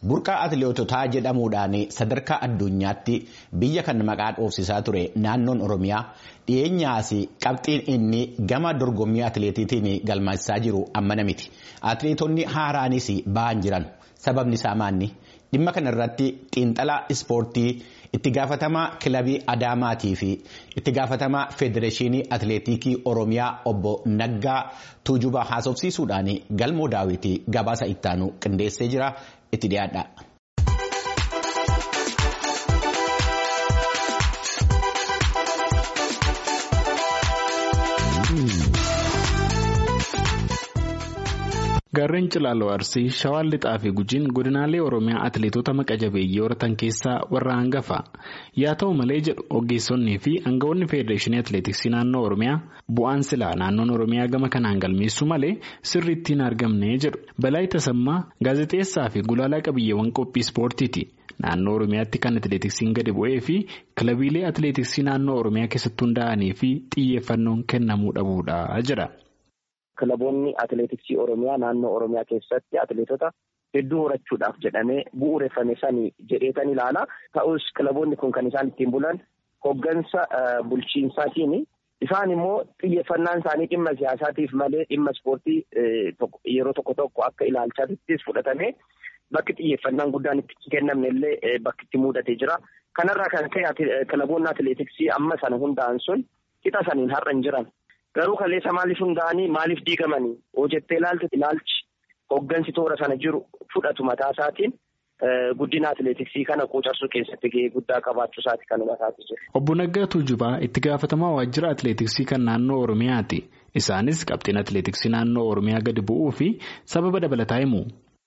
burqaa atileetotaa jedhamuudhaan sadarkaa addunyaatti biyya kan maqaa dhoofsisaa ture naannoon oromiyaa dhiyeenyaas qabxiin inni gama dorgommii atileetiitiin galmeessisaa jiru ammana miti atileetonni haaraanis ba'an jiran sababni isaa maanni dhimma kanarratti xiinxalaa ispoortii itti gaafatamaa kilabii adaamaatii fi itti gaafatamaa federeeshinii atileetikii oromiyaa obbo naggaa tuujubaa haasofsiisuudhaan galmoo daawwitii gabaasa ittaanu qindeessee jira itti dhiyaadha. Gaarreen Cilaaloo Arsii Shawaan Lixaa fi Gujiin godinaalee Oromiyaa atileetota maqa jabeeyyii horatan keessaa warra hangafa. Yaa ta'u malee jedhu ogeessonnii fi aangawoonni Federeeshinii Atileetiksii naannoo Oromiyaa bu'aan silaa naannoon Oromiyaa gama kanaan galmeessu malee sirriitti hin argamne jedhu. Balaayi Tasammaa gaazexeessaa fi gulaalaa qabiyyeewwan qophii ispoortiiti. Naannoo Oromiyaatti kan atileetiksiin gadi bu'ee fi kilabiilee atileetiksii naannoo Oromiyaa keessatti hundaa'anii fi xiyyeeffannoon kennamuu dhabuudha jedha. Kilaboonni atileetiksii Oromiyaa naannoo Oromiyaa keessatti atileetota hedduu horachuudhaaf jedhamee bu'uureffame sanii jedheetan ilaala. Ta'us kilaboonni kun kan isaan ittiin bulan hoggansa bulchiinsaatiin isaan immoo xiyyeeffannaan isaanii dhimma siyaasaatiif malee dhimma ispoortii yeroo tokko tokko akka ilaalchaattis fudhatamee bakki xiyyeeffannaan guddaan itti kennamne illee bakki itti mudatee jira. Kanarraa kan ka'e kilaboonni atileetiksii amma sana hundaa'an sun qixa saniin har'a hin jiran. Garuu kaleessa maaliif hundaa'anii maaliif diigamanii hojjettee ilaaltu ilaalchi hoggansi toora sana jiru fudhatu mataa isaatiin guddina atileetiksii kana quucarsuu keessatti gahee guddaa qabaachuu isaati kan hubataati jiru. Obbo Naggaa Tuujubaa itti gaafatamaa waajjira atileetiksii kan naannoo Oromiyaati. Isaanis qabxiin atileetiksii naannoo Oromiyaa gadi bu'uu fi sababa dabalataa himu.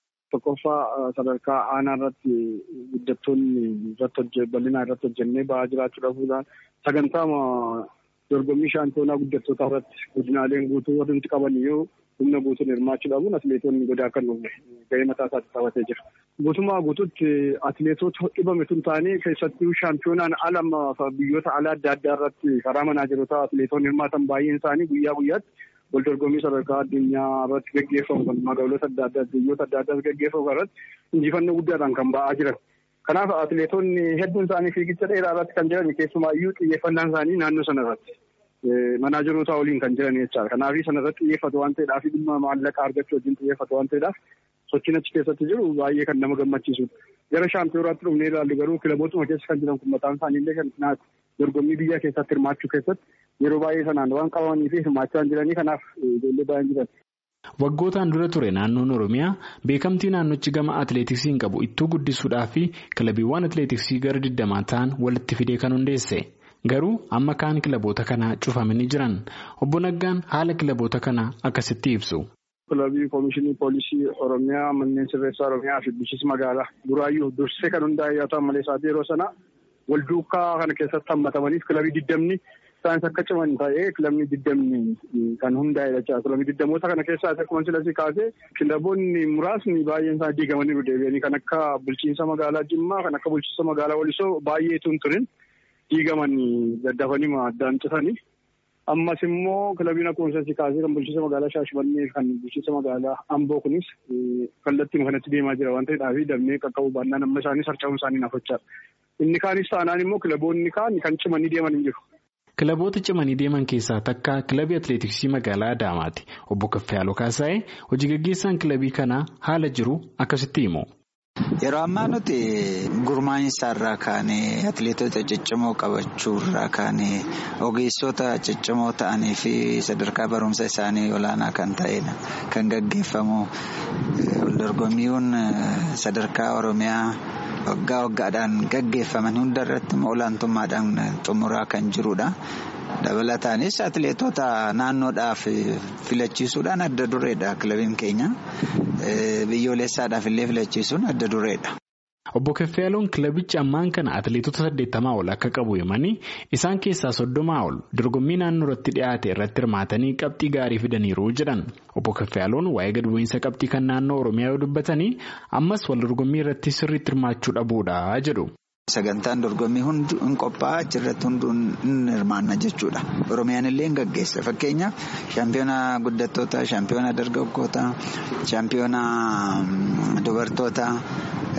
Tokkoffaa sadarkaa aanaa irratti guddattoonni irratti bal'inaa irratti hojjennee ba'aa jiraachuu dhabuudhaan sagantaa dorgommii shaampiyoonaa guddattoota irratti godinaaleen guutuu warri nuti qaban yoo humna guutuun hirmaachuu dhabuun atileetonni godaa akka dhufne gahee mataa isaatti taphatee jira. Guutummaa guutuutti atileetota dhibame tun taanee keessattuu shaampiyoonaan ala biyyoota alaa adda addaa irratti karaa manaajerotaa atileetonni hirmaatan baay'een isaanii guyyaa guyyaatti wal dorgommii sadarkaa addunyaa irratti gaggeeffamu kan magaalota adda addaa biyyoota adda addaa gaggeeffamu irratti injifannoo guddaadhaan kan ba'aa jiran. Kanaaf atileetonni hedduun isaanii fiigicha dheeraa irratti kan jiran keessumaayyuu xiyyeeffannaan isaanii naannoo sana irratti manaajeroota waliin kan jiran jechaadha. Kanaaf sana irratti xiyyeeffatu waan ta'eedhaaf dhimma maallaqa argachuu wajjin xiyyeeffatu waan ta'eedhaaf sochiin achi keessatti jiru baay'ee kan nama gammachiisudha. Gara shaampiyonaatti dhufnee ilaallu garuu kilabootuma keessa kan jiran kun mataan isaaniillee kan dorgommii biyya keessatti hirmaachuu keessatti yeroo baay'ee sanaan waan qabamanii fi hirmaachaa hin jiranii kanaaf ijoollee baay'een jiran. Waggootaan dura ture naannoon Oromiyaa beekamtii naannochi gama atileetiksiin qabu ittuu guddisuudhaa fi kilabiiwwan atileetiksii gara digdamaa ta'an walitti fidee kan hundeesse. Garuu amma kaan kilaboota kanaa cufamanii jiran. Obbo Naggaan haala kilaboota kanaa akkasitti ibsu. Kilabii Koomishinii Poolisii Oromiyaa Manneen Sirreessaa Oromiyaa fi Bulchiinsa Magaalaa Buraayyuu dursee kan hundaa'e yoo ta'an malee isaati yeroo sana wal duukaa kana keessatti hammatamaniif kilabii digdamni isaanis akka ciman ta'ee kilabni digdamni kan hundaa'e jechuudha. Kilabii digdamoota kana keessaa akkuma silasii kaasee kilaboonni muraasni baay'een isaa diigamanii deebi'anii kan akka bulchiinsa magaalaa Jimmaa kan akka bulchiinsa magaalaa Walisoo baay'eetu hin turin diigamanii daddafanii addaan citanii. Ammas immoo kilabiin akkuma silasii kaasee kan bulchiinsa magaalaa Shaashmannee kan bulchiinsa magaalaa Amboo kunis kallattii kanatti deemaa jira waan ta'eedhaaf damee qaqqabu baannaan amma isaanii sarca'uun isaanii nafachaadha. Inni kaanis taanaan immoo kilaboonni kaan kan cimanii deeman hin jiru. Kilaboota cimanii deeman keessaa takka kilabii atileetiksii magaalaa Adaamaati. Obbo Kaffayaaloo Kaasaayee hojii gaggeessaan kilabii kanaa haala jiru akkasitti himu. Yeroo ammaa nuti gurmaa'insa irraa kaanee atileetota ciccimoo qabachuu irraa kaanee ogeessota ciccimoo ta'anii fi sadarkaa barumsa isaanii olaanaa kan ta'edha. Kan gaggeeffamu waldorgommiiwwan sadarkaa Oromiyaa. waggaa waggaadhaan gaggeeffaman hunda irratti olaantummaadhaan xumuraa kan jirudha. Dabalataanis atileetota naannoodhaaf filachiisuudhaan adda dureedha kilabiin keenya. Biyyoolessaadhaaf illee filachiisuun adda dureedha. Obbo Keffeeloon kilabichi ammaan kana atileetota saddeettamaa ol akka qabu himanii isaan keessaa soddomaa ol dorgommii naannoo irratti dhiyaate irratti hirmaatanii qabxii gaarii fidaniiru jedhan. Obbo Keffeeloon waa'ee gad bu'iinsa qabxii kan naannoo Oromiyaa yoo dubbatanii ammas wal dorgommii irratti sirriitti hirmaachuu dhabuudha jedhu. Sagantaan dorgommii hundi hin qophaa'aa achirratti hunduu hin hirmaanna jechuudha. Oromiyaan illee hin gaggeessa. Fakkeenyaaf shaampiyoona guddattoota, shaampiyoona dargaggootaa, shaampiyoona dubartoota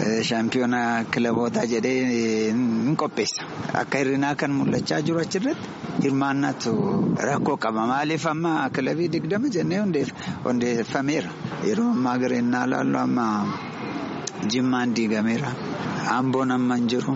shaampiyoona kilabootaa jedhee hin qopheessa. Akka hir'inaa kan mul'achaa jiru achirratti hirmaannatu rakkoo qaba. Maaliif amma kilabii digdama jennee hundeeffameera. Yeroo ammaa gareenyaa laallu amma jimmaan diigameera. Amboon amma hin jiru.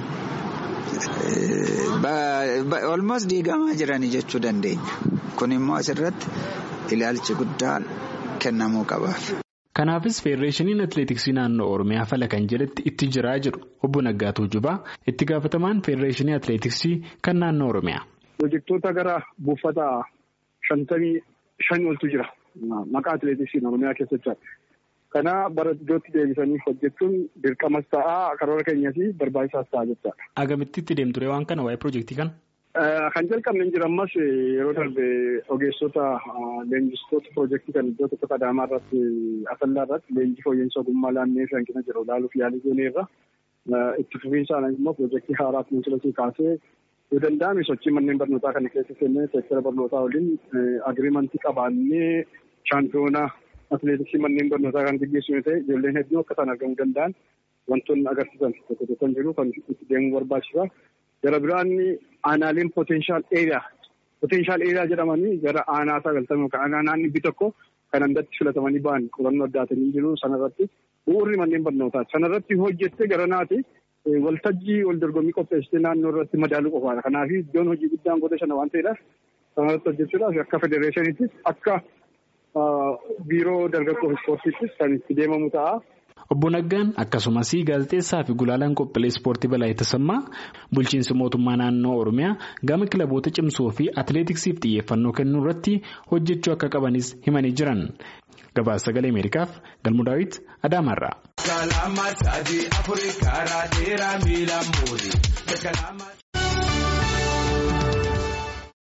Olmoos diigamaa jiranii jechuu dandeenya. Kun immoo asirratti ilaalchi guddaa kennamuu qabaaf. Kanaafis Feedereeshiniin Atileetiksii naannoo Oromiyaa fala kan jedhetti itti jiraa jiru obbo Naggaatuu Jubaa itti gaafatamaan Feedereeshinii Atileetiksii kan naannoo Oromiyaa. Pirojektoota gara buufata shantamii shan oltu jira. Maqaa atileetiksiin Oromiyaa keessatti. Kana bara iddootti deebisanii hojjechuun dirqamas ta'aa karoora keenyas barbaachisaas ta'a jechaadha. Agamitti itti deemture waan kana waa'ee pirojektii kana? Kan jalqabne hin jiru ammas yeroo darbe ogeessota leenjistoota pirojektii kan iddoo tokko Adaamaa irratti Asallaa irratti leenjii fooyya'insa ogummaa laannee fi hanqina jiru ilaaluuf yaalii gooneerra. Itti fufiinsaan immoo pirojektii haaraa kunuunsilasii kaasee yoo danda'ame sochii manneen barnootaa kana keessa seennee seektara barnootaa waliin agiriimantii qabaannee shaampiyoonaa atileetiksii manneen barnootaa kan gaggeessu yoo ta'e ijoolleen hedduun akka isaan argamuu danda'an wantoonni agarsiisan tokko tokko jiru kan itti deemuu barbaachisa. Gara biraan aanaaleen potenshaal eeriyaa potenshaal eeriyaa jedhamanii gara aanaa sagaltamii yookaan aanaan dhibbi tokko kan andatti filatamanii ba'an qorannoo addaatanii jiru sanarratti bu'uurri manneen barnootaa sanarratti hojjettee gara naati waltajjii wal dorgommii qopheessitee naannoo irratti madaaluu qofaadha. Kanaaf iddoon hojii guddaan godha shana waan ta'eedhaaf sanarratti hojjechuudhaaf akka federeeshiniittis akka biiroo dargaggoo ispoortiittis kan itti deemamu ta'a. Obbo Naggaan akkasumas gaazexeessaa fi gulaalaan qophiilee ispoortii balaa tasammaa bulchiinsi mootummaa naannoo Oromiyaa gama kilaboota cimsuu fi atileetiksiif xiyyeeffannoo kennuu irratti hojjechuu akka qabanis himanii jiran. Gabaasa sagalee Ameerikaaf Galmu Daawit Adaamaarraa.